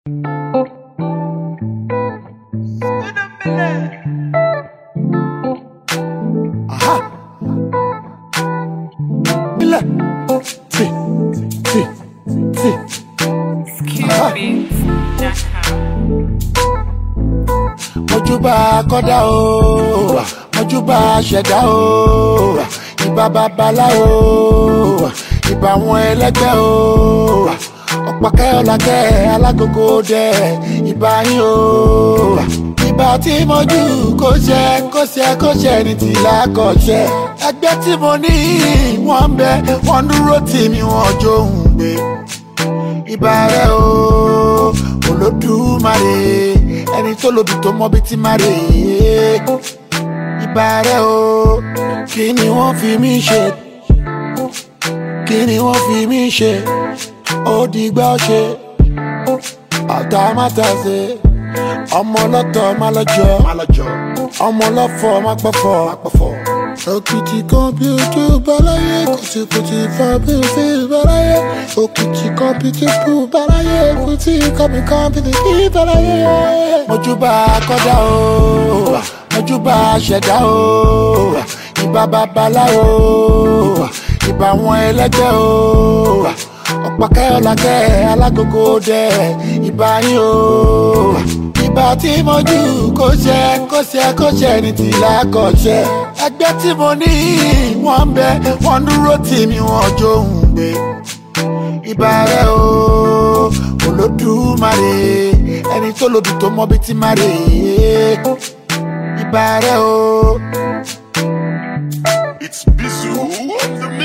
Aha. Ilẹ̀. Tì. Tì. Tì. Mojúbà kọ́dá o, mojúbà ṣẹ̀dá o, ìbà babaláwo, ìbà àwọn ẹlẹ́gbẹ́ o, ọ̀pọ̀kẹ́ ọ̀làkẹ́ alágogo dẹ, ìbà yín o. Ìbà tí mo jù kó ṣe kó ṣe kó ṣe ní tìlá kọ̀ ṣe. Ẹgbẹ́ tí mo ní wọ́n ń bẹ, wọ́n dúró tì mí wọ́n jó ń gbé ìbà rẹ o olódùmarè ẹni tó lòdì tó mọ bí ti má rè é ìbà rẹ o kí ni wọ́n fi mí ṣe kí ni wọ́n fi mí ṣe ó dìgbà ṣe ọ̀tá mátà ṣe ọmọ ọlọ́tọ̀ má lọ́jọ́ ọmọ ọlọ́fọ̀ má pọ̀fọ̀ òkìtì kan bí ojú báláyé kùtìkùtì fa bí fi báláyé òkìtì kan bí kíkú báláyé kùtì kan bí kan bí fi báláyé. mojúbà kọ́dá o mojúbà ṣẹ̀dá o ìbà babaláwo ìbà àwọn ẹlẹ́gbẹ́ o ọ̀pọ̀kẹ́ ọ̀làkẹ́ alágogo dẹ ìbà yín o ìbà tí mo jù kó ṣe kó ṣe kó ṣe ní tìlá kọ̀ ṣe ẹgbẹ́ tí mo ní wọ́n ń bẹ wọ́n dúró tì mí wọ́n jó ń gbé ìbà rẹ o olódùmarè ẹni tó lòdì tó mọ bí ti má rè é ìbà rẹ o. It's Bizu on the